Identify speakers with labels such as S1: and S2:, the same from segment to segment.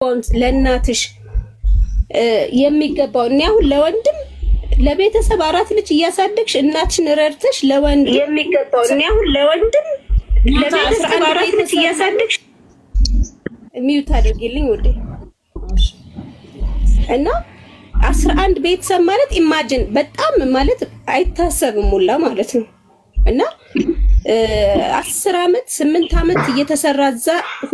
S1: ለእናትሽ የሚገባው እኔ አሁን ለወንድም ለቤተሰብ አራት ልጅ እያሳደግሽ እናትሽን ረድተሽ ለወንድ የሚገባው እኔ አሁን ለወንድም ለቤተሰብ አራት ልጅ እያሳደግሽ ሚዩት አድርጊልኝ ውዴ እና አስራ አንድ ቤተሰብ ማለት ኢማጅን በጣም ማለት አይታሰብም ሁላ ማለት ነው። እና አስር አመት ስምንት አመት እየተሰራ እዛ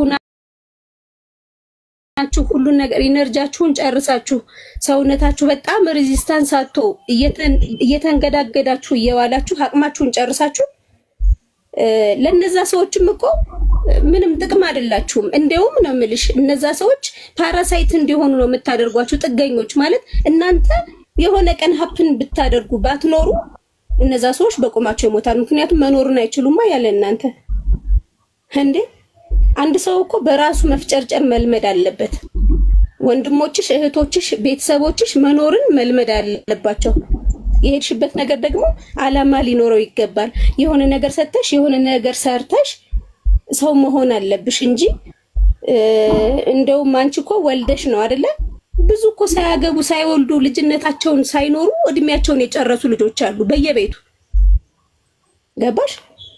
S1: ሁናችሁ ሁሉን ነገር ኢነርጃችሁን ጨርሳችሁ ሰውነታችሁ በጣም ሬዚስታንስ አቶ እየተንገዳገዳችሁ እየዋላችሁ አቅማችሁን ጨርሳችሁ ለነዛ ሰዎችም እኮ ምንም ጥቅም አይደላችሁም። እንደውም ነው የምልሽ እነዛ ሰዎች ፓራሳይት እንዲሆኑ ነው የምታደርጓቸው። ጥገኞች ማለት እናንተ የሆነ ቀን ሀፕን ብታደርጉ ባትኖሩ እነዛ ሰዎች በቁማቸው ይሞታሉ። ምክንያቱም መኖሩን አይችሉማ ያለ እናንተ እንዴ። አንድ ሰው እኮ በራሱ መፍጨርጨር መልመድ አለበት። ወንድሞችሽ፣ እህቶችሽ፣ ቤተሰቦችሽ መኖርን መልመድ አለባቸው። የሄድሽበት ነገር ደግሞ አላማ ሊኖረው ይገባል። የሆነ ነገር ሰተሽ የሆነ ነገር ሰርተሽ ሰው መሆን አለብሽ እንጂ እንደውም አንቺ እኮ ወልደሽ ነው አይደለ? ብዙ እኮ ሳያገቡ ሳይወልዱ ልጅነታቸውን ሳይኖሩ እድሜያቸውን የጨረሱ ልጆች አሉ በየቤቱ ገባሽ?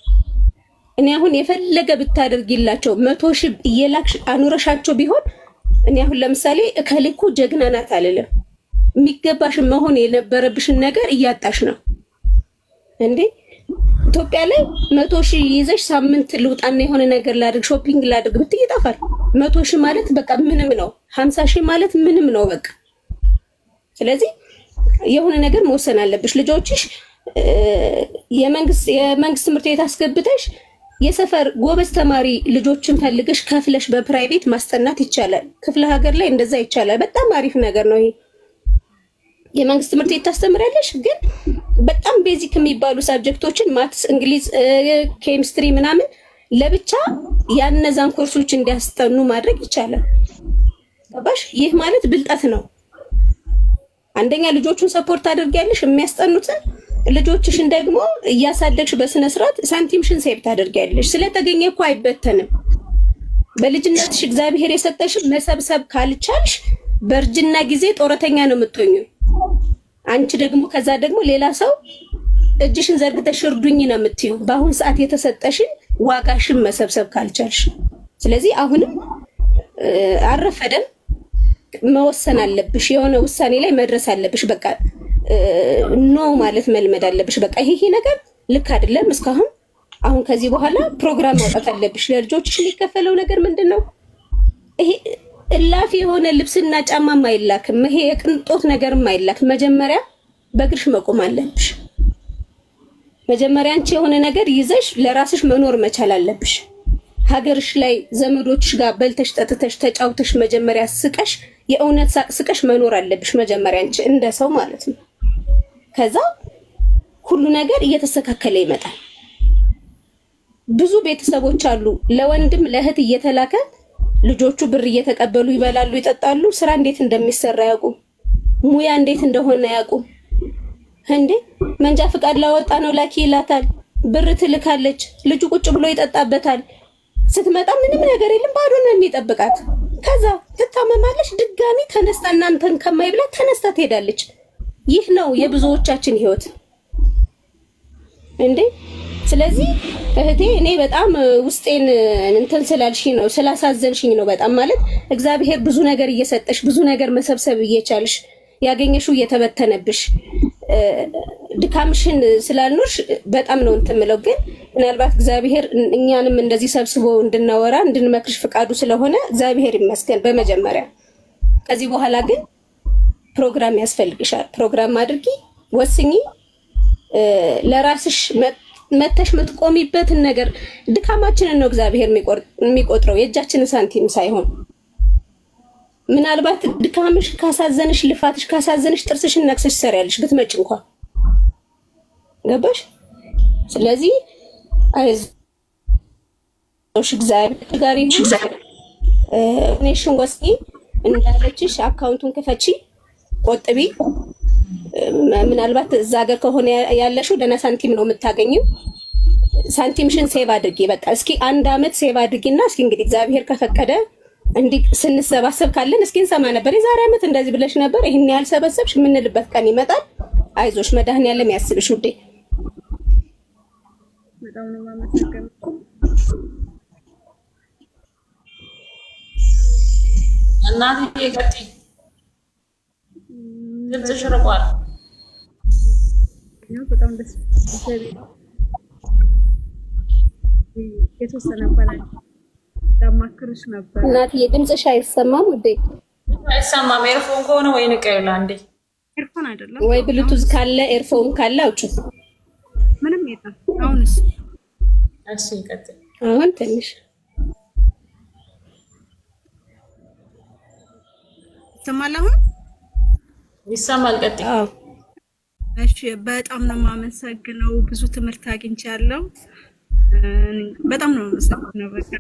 S1: እኔ አሁን የፈለገ ብታደርጊላቸው መቶ ሺህ እየላክሽ አኑረሻቸው ቢሆን እኔ አሁን ለምሳሌ እከሌ እኮ ጀግና ናት አልልም። የሚገባሽን መሆን የነበረብሽን ነገር እያጣሽ ነው እንዴ። ኢትዮጵያ ላይ መቶ ሺህ ይዘሽ ሳምንት ልውጣና የሆነ ነገር ላድርግ ሾፒንግ ላድርግ ብትይ ይጠፋል። መቶ ሺህ ማለት በቃ ምንም ነው። ሀምሳ ሺህ ማለት ምንም ነው በቃ። ስለዚህ የሆነ ነገር መወሰን አለብሽ። ልጆችሽ የመንግስት የመንግስት ትምህርት ቤት አስገብተሽ የሰፈር ጎበዝ ተማሪ ልጆችን ፈልገሽ ከፍለሽ በፕራይቬት ማስጠናት ይቻላል። ክፍለ ሀገር ላይ እንደዛ ይቻላል። በጣም አሪፍ ነገር ነው ይሄ። የመንግስት ትምህርት ቤት ታስተምሪያለሽ፣ ግን በጣም ቤዚክ የሚባሉ ሳብጀክቶችን ማትስ፣ እንግሊዝ፣ ኬሚስትሪ ምናምን ለብቻ ያነዛን ኮርሶች እንዲያስጠኑ ማድረግ ይቻላል። ገባሽ? ይህ ማለት ብልጠት ነው። አንደኛ ልጆቹን ሰፖርት ታደርጊያለሽ የሚያስጠኑትን ልጆችሽን ደግሞ እያሳደግሽ በስነ ስርዓት ሳንቲምሽን ሴቭ ታደርጊያለሽ። ስለተገኘ እኮ አይበተንም። በልጅነትሽ እግዚአብሔር የሰጠሽን መሰብሰብ ካልቻልሽ በእርጅና ጊዜ ጦረተኛ ነው የምትሆኙ። አንቺ ደግሞ ከዛ ደግሞ ሌላ ሰው እጅሽን ዘርግተሽ እርዱኝ ነው የምትዩ። በአሁን ሰዓት የተሰጠሽን ዋጋሽን መሰብሰብ ካልቻልሽ፣ ስለዚህ አሁንም አረፈደም መወሰን አለብሽ። የሆነ ውሳኔ ላይ መድረስ አለብሽ። በቃ ኖ ማለት መልመድ አለብሽ። በቃ ይሄ ነገር ልክ አይደለም እስካሁን። አሁን ከዚህ በኋላ ፕሮግራም ማውጣት አለብሽ። ለልጆችሽ የሚከፈለው ነገር ምንድን ነው? ይሄ እላፊ የሆነ ልብስና ጫማም አይላክም። ይሄ የቅንጦት ነገርም አይላክም። መጀመሪያ በእግርሽ መቆም አለብሽ። መጀመሪያ አንቺ የሆነ ነገር ይዘሽ ለራስሽ መኖር መቻል አለብሽ። ሀገርሽ ላይ ዘመዶችሽ ጋር በልተሽ ጠጥተሽ ተጫውተሽ መጀመሪያ ስቀሽ የእውነት ሳቅ ስቀሽ መኖር አለብሽ። መጀመሪያ አንቺ እንደ ሰው ማለት ነው። ከዛ ሁሉ ነገር እየተስተካከለ ይመጣል። ብዙ ቤተሰቦች አሉ ለወንድም ለእህት እየተላከ ልጆቹ ብር እየተቀበሉ ይበላሉ፣ ይጠጣሉ። ስራ እንዴት እንደሚሰራ ያውቁም። ሙያ እንዴት እንደሆነ ያውቁም። እንዴ መንጃ ፍቃድ ላወጣ ነው ላኪ ይላታል። ብር ትልካለች። ልጁ ቁጭ ብሎ ይጠጣበታል። ስትመጣ ምንም ነገር የለም፣ ባዶ ነው የሚጠብቃት። ከዛ ትታመማለች። ድጋሚ ተነስታ እናንተን ከማይብላት ተነስታ ትሄዳለች። ይህ ነው የብዙዎቻችን ህይወት እንዴ። ስለዚህ እህቴ እኔ በጣም ውስጤን እንትን ስላልሽኝ ነው ስላሳዘንሽኝ ነው በጣም ማለት እግዚአብሔር ብዙ ነገር እየሰጠሽ ብዙ ነገር መሰብሰብ እየቻልሽ ያገኘሽው እየተበተነብሽ ድካምሽን ስላልኖርሽ በጣም ነው እንትን የምለው። ግን ምናልባት እግዚአብሔር እኛንም እንደዚህ ሰብስቦ እንድናወራ እንድንመክርሽ ፍቃዱ ስለሆነ እግዚአብሔር ይመስገን በመጀመሪያ። ከዚህ በኋላ ግን ፕሮግራም ያስፈልግሻል። ፕሮግራም አድርጊ፣ ወስኚ፣ ለራስሽ መተሽ የምትቆሚበትን ነገር ድካማችንን ነው እግዚአብሔር የሚቆጥረው የእጃችንን ሳንቲም ሳይሆን ምናልባት ድካምሽ ካሳዘንሽ ልፋትሽ ካሳዘንሽ ጥርስሽን ነክሰሽ ትሰሪያለሽ ብትመጭ እንኳን ገባሽ። ስለዚህ አይዞሽ እግዚአብሔር ጋር ይሁን። እኔሽን ወስኚ እንዳለችሽ አካውንቱን ክፈቺ፣ ቆጥቢ። ምናልባት እዛ ሀገር ከሆነ ያለሽው ደህና ሳንቲም ነው የምታገኘው። ሳንቲምሽን ሴቭ አድርጊ። በቃ እስኪ አንድ አመት ሴቭ አድርጊና እስኪ እንግዲህ እግዚአብሔር ከፈቀደ እንዲህ ስንሰባሰብ ካለን እስኪ እንሰማ ነበር። የዛሬ ዓመት እንደዚህ ብለሽ ነበር፣ ይህን ያህል ሰበሰብሽ የምንልበት ቀን ይመጣል። አይዞሽ፣ መድኃኒዓለም ያስብሽ ውዴ።
S2: በጣም ነው የማመሰግነው።
S3: እናትዬ ቀጥይ፣ ድምፅሽ ርቋል።
S2: ያው በጣም ደስ ይላል። የተወሰነ እንኳን ላማክርሽ ነበር።
S1: እናትዬ ድምፅሽ አይሰማም ውዴ።
S3: አይሰማም። ኤርፎን ከሆነ ወይ ንቀይላ እንዴ
S2: ኤርፎን አይደለም
S1: ወይ ብሉቱዝ ካለ ኤርፎን ካለ አውጭ።
S2: ምንም የለም። አሁንስ
S3: እሺ ቀጥይ።
S1: አሁን ትንሽ
S2: ይሰማል አሁን?
S3: ይሰማል። ቀጥይ።
S1: አዎ
S2: እሺ በጣም ነው የማመሰግነው። ብዙ ትምህርት አግኝቻለሁ። በጣም ነው የማመሰግነው። በቃ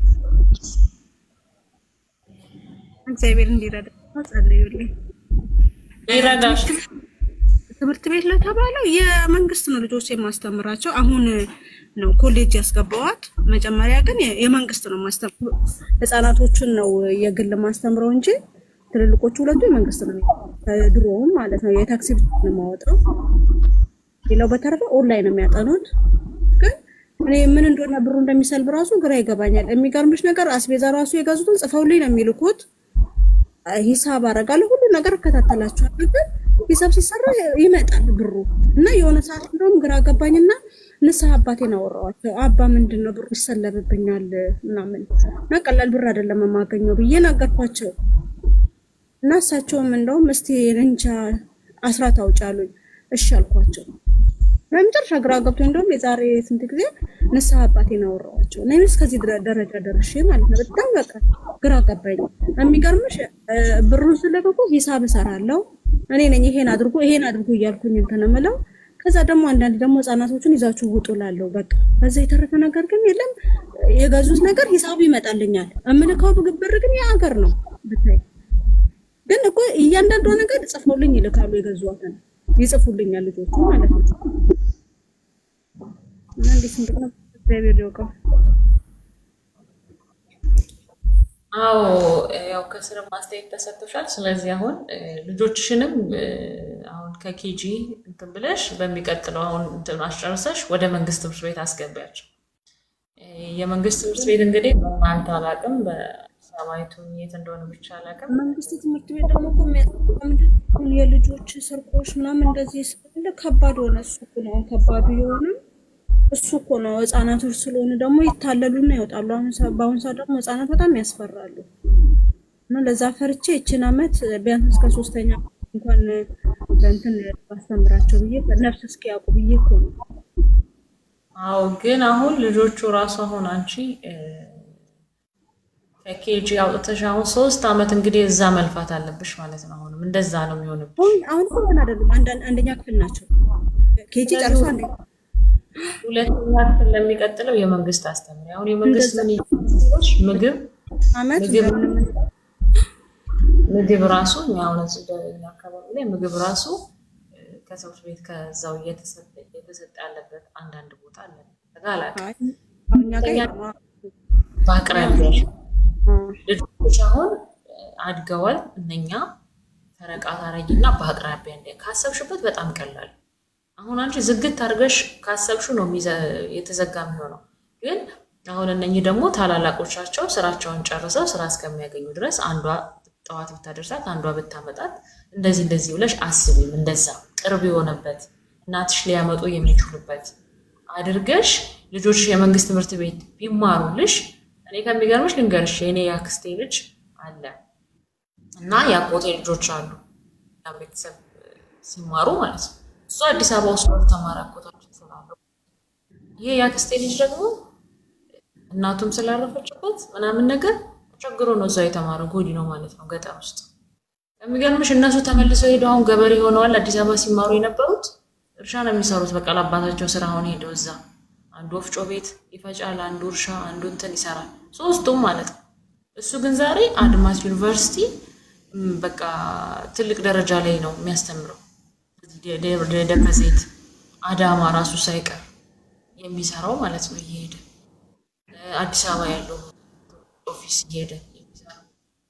S2: እግዚአብሔር እንዲረዳ ጸልዩልኝ።
S3: ይረዳሽ።
S2: ትምህርት ቤት ለተባለው የመንግስት ነው ልጆች የማስተምራቸው። አሁን ነው ኮሌጅ ያስገባዋት። መጀመሪያ ግን የመንግስት ነው ማስተምረው። ህፃናቶቹን ነው የግል ማስተምረው እንጂ ትልልቆቹ ሁለቱ የመንግስት ነው። ድሮውም ማለት ነው የታክሲ ብቻ ነው የማወጣው። ሌላው በተረፈ ኦንላይን ነው የሚያጠኑት። ግን እኔ ምን እንደሆነ ብሩ እንደሚሰልብ ራሱ ግራ ይገባኛል። የሚገርምሽ ነገር አስቤዛ ራሱ የገዙትን ጽፈውልኝ ነው የሚልኩት። ሂሳብ አደርጋለሁ፣ ሁሉ ነገር እከታተላቸዋለሁ። ግን ሂሳብ ሲሰራ ይመጣል ብሩ እና የሆነ ሰዓት እንደውም ግራ ገባኝና ንስሐ አባቴን አወራኋቸው። አባ ምንድን ነው ብሩ ይሰለብብኛል ምናምን እና ቀላል ብር አይደለም የማገኘው ብዬ ነገርኳቸው። እና እሳቸውም እንደውም እስቲ እንጃ አስራት አውጪ አሉኝ። እሺ አልኳቸው። በመጨረሻ ግራ ገብቶ እንደውም የዛሬ ስንት ጊዜ ንስሐ አባቴን አወራኋቸው እና እስከዚህ ደረጃ ደርሼ ማለት ነው። በጣም በቃ ግራ ገባኝ። የሚገርምሽ ብሩን ስለገቡ ሂሳብ እሰራለሁ እኔ ነኝ ይሄን አድርጎ ይሄን አድርጎ እያልኩኝ እንትን የምለው ከዛ ደግሞ አንዳንድ ደግሞ ህጻናቶቹን ይዛችሁ ውጡ ላለው በቃ በዛ የተረፈ ነገር ግን የለም። የገዙት ነገር ሂሳቡ ይመጣልኛል። እምልከው ብር ግን የሀገር ነው ብታይ ግን እኮ እያንዳንዷ ነገር ጽፈውልኝ ይልካሉ። የገዟትን ይጽፉልኛል ልጆቹ ማለት ነው። እና እንዴት እንደሆነ እግዚአብሔር ያውቀው።
S3: አዎ ያው ከስር ማስተያየት ተሰጥቶሻል። ስለዚህ አሁን ልጆችሽንም አሁን ከኬጂ እንትን ብለሽ በሚቀጥለው አሁን እንትን አስጨርሰሽ ወደ መንግስት ትምህርት ቤት አስገቢያቸው። የመንግስት ትምህርት ቤት እንግዲህ በእናንተ አላውቅም፣ በሰማይቱ የት እንደሆነ ብቻ አላውቅም።
S2: መንግስት ትምህርት ቤት ደግሞ እኮ የሚያስጠቃ ምንድን ነው የልጆች ስርቆሽ ምናምን እንደዚህ ስላለ ከባድ ሆነ። እሱ እኮ ነው ከባዱ የሆነ እሱ እኮ ነው። ህጻናቶች ስለሆኑ ደግሞ ይታለሉና ይወጣሉ። አሁን በአሁኑ ሰዓት ደግሞ ህጻናት በጣም ያስፈራሉ። እና ለዛ ፈርቼ ይችን አመት ቢያንስ እስከ ሶስተኛ እንኳን በእንትን ባስተምራቸው ብዬ ነፍስ እስኪያውቁ ብዬ እኮ ነው።
S3: አዎ ግን አሁን ልጆቹ ራሱ አሁን አንቺ ከኬጂ አውጥተሽ አሁን ሶስት አመት እንግዲህ እዛ መልፋት አለብሽ ማለት ነው። አሁንም እንደዛ ነው የሚሆንብሽ።
S2: አሁን አሁን እኮ እንትን አይደሉም፣ አንደኛ ክፍል ናቸው። ኬጂ ጨርሶ አንደኛ
S3: ሁለተኛ ክፍል ለሚቀጥለው የመንግስት አስተምሪ። አሁን የመንግስት ምን ይመስልሽ? ምግብ
S2: አመት
S3: ምግብ ምግብ ራሱ እኛ አሁን እዚህ ደኛ አካባቢ ላይ ምግብ ራሱ ከትምህርት ቤት ከዛው እየተሰጠ ያለበት አንዳንድ ቦታ አለ። ተጋላቅ በአቅራቢያሽ ልጆች አሁን አድገዋል። እነኛ ፈረቃ ታረጊና በአቅራቢያ እንደ ካሰብሽበት በጣም ቀላል አሁን አንቺ ዝግት አድርገሽ ካሰብሹ ነው የተዘጋ የሚሆነው። ግን አሁን እነኚህ ደግሞ ታላላቆቻቸው ስራቸውን ጨርሰው ስራ እስከሚያገኙ ድረስ አንዷ ጠዋት ብታደርሳት አንዷ ብታመጣት እንደዚህ እንደዚህ ብለሽ አስቢም። እንደዛ ቅርብ የሆነበት እናትሽ ሊያመጡ የሚችሉበት አድርገሽ ልጆች የመንግስት ትምህርት ቤት ቢማሩልሽ እኔ ከሚገርምሽ ልንገርሽ የእኔ የአክስቴ ልጅ አለ እና የአጎቴ ልጆች አሉ ቤተሰብ ሲማሩ ማለት ነው እሱ አዲስ አበባ ውስጥ ነው ተማሪ አጎታችን ስላለው ይሄ የአክስቴ ልጅ ደግሞ እናቱም ስላረፈችበት ምናምን ነገር ቸግሮ ነው እዛው የተማረው ጎዲ ነው ማለት ነው ገጠር ውስጥ የሚገርምሽ እነሱ ተመልሰው ሄደው አሁን ገበሬ ሆነዋል አዲስ አበባ ሲማሩ የነበሩት እርሻ ነው የሚሰሩት በቃ ለአባታቸው ስራ አሁን ሄደው እዛ አንዱ ወፍጮ ቤት ይፈጫል አንዱ እርሻ አንዱ እንትን ይሰራል ሶስቱም ማለት ነው እሱ ግን ዛሬ አድማስ ዩኒቨርሲቲ በቃ ትልቅ ደረጃ ላይ ነው የሚያስተምረው ደብረ ዘይት አዳማ ራሱ ሳይቀር የሚሰራው ማለት ነው እየሄደ አዲስ አበባ ያለው ኦፊስ እየሄደ የሚሰራው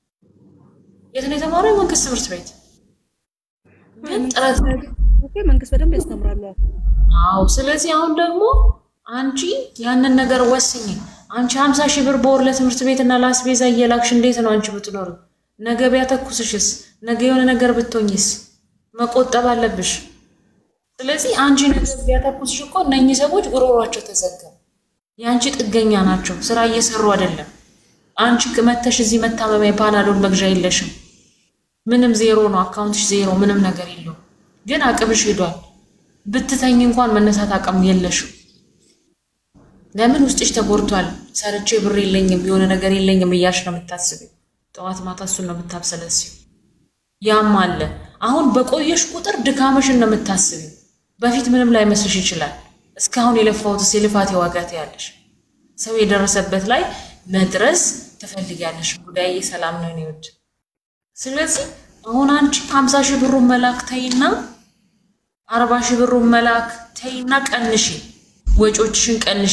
S3: የት ነው የተማረው? የመንግስት ትምህርት ቤት ግን ጥረት
S2: መንግስት በደንብ ያስተምራሉ።
S3: አዎ። ስለዚህ አሁን ደግሞ አንቺ ያንን ነገር ወስኝ። አንቺ ሀምሳ ሺህ ብር በወር ለትምህርት ቤት እና ለአስቤዛ እየላክሽ እንዴት ነው አንቺ ብትኖር? ነገ ቢያተኩስሽስ? ነገ የሆነ ነገር ብትሆኝስ? መቆጠብ አለብሽ። ስለዚህ አንቺ ነገር ቢያተኩስሽ እኮ እነኚህ ሰዎች ጉሮሯቸው ተዘጋ። የአንቺ ጥገኛ ናቸው። ስራ እየሰሩ አይደለም። አንቺ መተሽ እዚህ መታመሚያ ፓናዶል መግዣ የለሽም። ምንም ዜሮ ነው አካውንትሽ ዜሮ፣ ምንም ነገር የለውም። ግን አቅምሽ ሄዷል። ብትተኝ እንኳን መነሳት አቅም የለሽም። ለምን ውስጥሽ ተጎድቷል። ሰርቼ ብር የለኝም የሆነ ነገር የለኝም እያልሽ ነው የምታስቢው። ጠዋት ማታ እሱን ነው የምታብሰለሲው። ያም አለ። አሁን በቆየሽ ቁጥር ድካምሽን ነው የምታስቢው። በፊት ምንም ላይ መስልሽ ይችላል። እስካሁን የለፋሁትስ የልፋት ዋጋት ያለሽ ሰው የደረሰበት ላይ መድረስ ትፈልጊያለሽ። ጉዳይ ሰላም ነው እኔ ውድ። ስለዚህ አሁን አንቺ ሀምሳ ሺህ ብሩን መላክ ተይና አርባ ሺህ ብሩን መላክ ተይና ቀንሺ፣ ወጪዎችሽን ቀንሺ።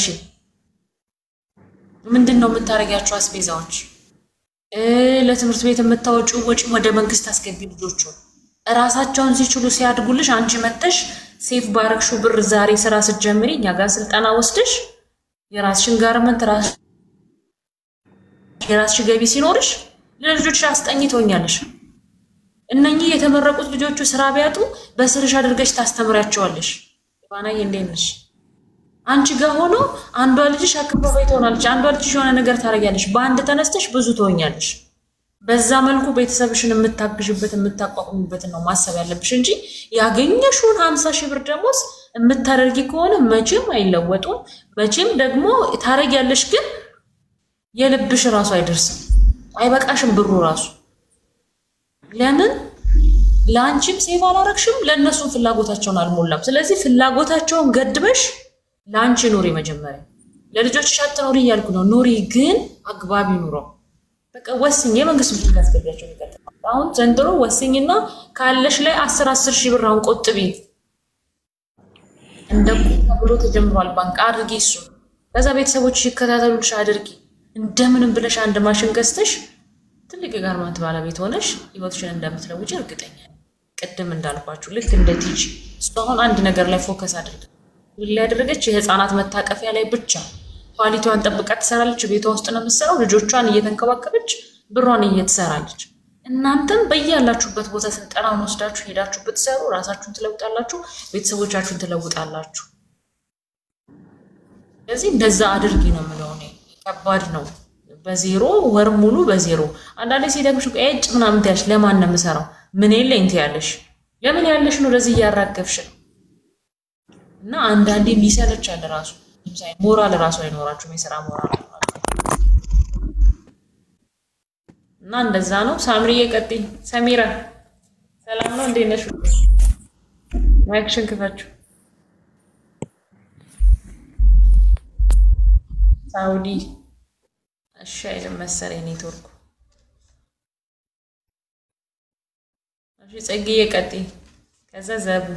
S3: ምንድን ነው የምታደርጊያቸው አስቤዛዎች? ለትምህርት ቤት የምታወጪው ወጪ ወደ መንግስት አስገቢ። ልጆቹ እራሳቸውን ሲችሉ ሲያድጉልሽ አንቺ መተሽ ሴፍ ባረግሹ ብር ዛሬ ስራ ስትጀምሪ እኛ ጋር ስልጠና ወስደሽ የራስሽን ጋርመንት የራስሽ ገቢ ሲኖርሽ ለልጆች አስጠኝ ትሆኛለሽ። እነኚህ የተመረቁት ልጆቹ ስራ ቢያጡ በስርሽ አድርገሽ ታስተምሪያቸዋለሽ። ባናዬ እንዴት ነሽ? አንቺ ጋር ሆኖ አንዷ ልጅሽ አካባቢ ትሆናለች፣ አንዷ ልጅሽ የሆነ ነገር ታደርጊያለሽ። በአንድ ተነስተሽ ብዙ ትሆኛለሽ። በዛ መልኩ ቤተሰብሽን የምታግዥበት የምታቋቁሙበትን ነው ማሰብ ያለብሽ እንጂ ያገኘሽውን ሀምሳ ሺህ ብር ደሞዝ የምታደርጊ ከሆነ መቼም አይለወጡም። መቼም ደግሞ ታደርጊያለሽ፣ ግን የልብሽ ራሱ አይደርስም፣ አይበቃሽም ብሩ ራሱ ለምን ለአንቺም ሴቭ አላረግሽም፣ ለእነሱም ፍላጎታቸውን አልሞላም። ስለዚህ ፍላጎታቸውን ገድበሽ ለአንቺ ኑሪ። መጀመሪያ ለልጆችሽ አትኖሪ እያልኩ ነው፣ ኑሪ፣ ግን አግባቢ ኑሮ። በቃ ወስኝ። የመንግስት ብዙ ያስገቢያቸው ይቀጥል። አሁን ዘንድሮ ወስኝና ካለሽ ላይ አስር አስር ሺህ ብር አሁን ቆጥቢ። እንደ ብሎ ተጀምሯል ባንክ አድርጊ እሱ። ከዛ ቤተሰቦች ይከታተሉልሽ አድርጊ። እንደምንም ብለሽ አንድ ማሽን ገዝተሽ ትልቅ የጋርመንት ባለቤት ሆነሽ ህይወትሽን እንደምትለውጭ እርግጠኛ ነኝ። ቅድም እንዳልኳችሁ ልክ እንደ ቲጂ እሱ አሁን አንድ ነገር ላይ ፎከስ አድርግ ላይ ያደረገች የህፃናት መታቀፊያ ላይ ብቻ ኳሊቲዋን ጠብቃ ትሰራለች። ቤቷ ውስጥ ነው የምትሰራው። ልጆቿን እየተንከባከበች ብሯን እየትሰራለች። እናንተም በያላችሁበት ቦታ ስልጠናውን ወስዳችሁ ሄዳችሁ ብትሰሩ ራሳችሁን ትለውጣላችሁ፣ ቤተሰቦቻችሁን ትለውጣላችሁ። ስለዚህ እንደዛ አድርጊ ነው የምለው እኔ። ከባድ ነው በዜሮ ወር ሙሉ በዜሮ አንዳንዴ ሲደግምሽ ኤጭ ምናምን ትያለሽ። ለማን ነው የምሰራው? ምን የለኝ ትያለሽ። ለምን ያለሽ ነው ወደዚህ እያራገብሽ ነው። እና አንዳንዴ የሚሰለቻል ራሱ ሞራል ራሱ አይኖራችሁም፣ የስራ ሞራል እና እንደዛ ነው። ሳምሪዬ ቀጥይ። ሰሚራ ሰላም ነው? እንዴት ነሽ? ማይክሽን ክፈችው። ሳውዲ እሺ አይልም መሰለኝ ኔትወርኩ። እሺ ጽጌዬ ቀጥይ። ከዛ ዘቡ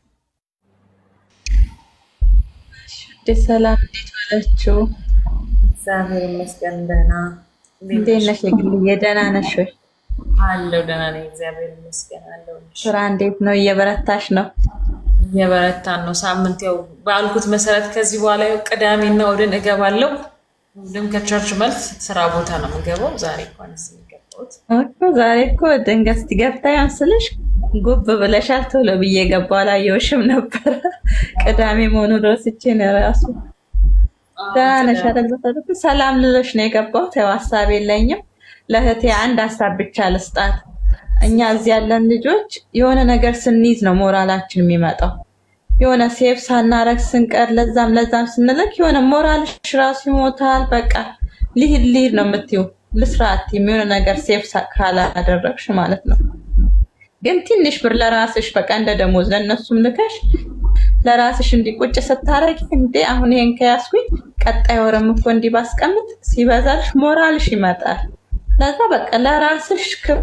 S4: ሰላም፣ እንዴት ዋላችሁ?
S3: እግዚአብሔር ይመስገን ደህና።
S4: እንዴት ነሽ? የግልዬ ደህና ነሽ ወይ?
S3: አለው ደህና ነኝ፣ እግዚአብሔር ይመስገን አለው።
S4: ስራ እንዴት ነው? እየበረታሽ ነው?
S3: እየበረታን ነው። ሳምንት ያው ባልኩት መሰረት ከዚህ በኋላ ያው ቅዳሜና እሑድን እገባለሁ። እሑድም ከቸርች መልስ ስራ ቦታ ነው የምገባው። ዛሬ እንኳን ስ የሚገባሁት
S4: እኮ ዛሬ እኮ ድንገት ስትገብታ ያንስልሽ ጉብ ብለሻል። ቶሎ ብዬ ገባሁ፣ አላየሁሽም ነበረ። ቅዳሜ መሆኑ ረስቼ ነው እራሱ። ደህና ነሽ? አደግዘፈ ሰላም ልሎሽ ነው የገባሁት። ያው ሀሳብ የለኝም። ለእህቴ አንድ ሀሳብ ብቻ ልስጣት። እኛ እዚህ ያለን ልጆች የሆነ ነገር ስንይዝ ነው ሞራላችን የሚመጣው። የሆነ ሴፍ ሳናረግ ስንቀር ለዛም ለዛም ስንልክ የሆነ ሞራልሽ ራሱ ይሞታል። በቃ ልሂድ ልሂድ ነው የምትይው። ልስራት የሆነ ነገር ሴፍ ካላደረግሽ ማለት ነው። ግን ትንሽ ብር ለራስሽ በቃ እንደ ደሞዝ ለእነሱም ልከሽ ለራስሽ እንዲቁጭ ስታረጊ እንዴ አሁን ይሄን ከያዝኩኝ ቀጣይ ወርም እኮ እንዲህ ባስቀምጥ ሲበዛልሽ ሞራልሽ ይመጣል። ለዛ በቃ ለራስሽ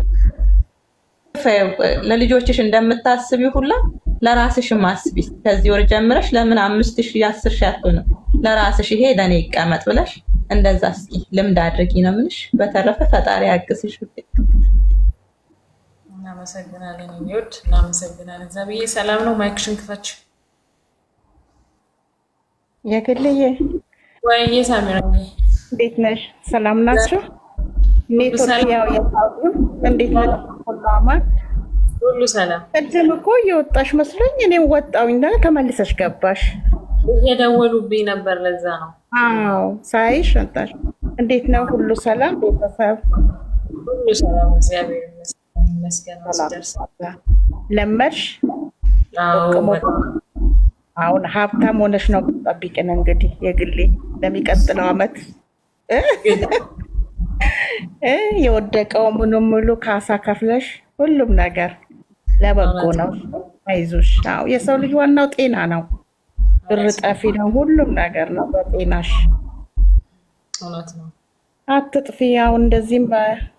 S4: ለልጆችሽ እንደምታስቢ ሁላ ለራስሽም አስቢ። ከዚህ ወር ጀምረሽ ለምን አምስት ሺህ አስር ሺህ አትሆንም? ለራስሽ ይሄ ለእኔ ይቀመጥ ብለሽ እንደዛ እስኪ ልምድ አድርጊ ነው የምልሽ። በተረፈ ፈጣሪ ያግዝሽ።
S3: እናመሰግናለን። የሚወድ እናመሰግናለን። ዛብዬ ሰላም ነው። ማይክሽን ክፈች።
S5: የግልዬ
S3: ወይዬ ሳሚራ
S5: እንዴት ነሽ? ሰላም ናቸው? ኔትወርክ
S3: ሰላም።
S5: ያው የታዩ እንዴት ነሽ? ሁሉ አማን?
S3: ሁሉ ሰላም።
S5: ቅድም እኮ እየወጣሽ መስሎኝ እኔ ወጣሁኝ እና ተመልሰሽ ገባሽ።
S3: እየደወሉብኝ ነበር፣ ለዛ ነው።
S5: አዎ ሳይሽ ወጣሽ። እንዴት ነው? ሁሉ ሰላም? ቤተሰብ
S3: ሁሉ ሰላም፣ እግዚአብሔር ይመስገን። ይመስገን
S5: ሰላም?
S3: ሲደርስ
S5: ለመድሽ?
S3: አዎ፣
S5: ሞቅ ሞቅ።
S3: በጣም
S5: አሁን ሀብታም ሆነሽ ነው ጠብቂን እንግዲህ የግሌ ለሚቀጥለው አመት እ? እ? የወደቀው ሙሉ ሙሉ ካሳ ከፍለሽ ሁሉም ነገር ለበጎ ነው። አይዞሽ። አዎ የሰው ልጅ ዋናው ጤና ነው። ብር ጠፊ ነው፣ ሁሉም ነገር ነው በጤናሽ።
S3: እውነት ነው።
S5: አትጥፊ። አሁን እንደዚህም በ-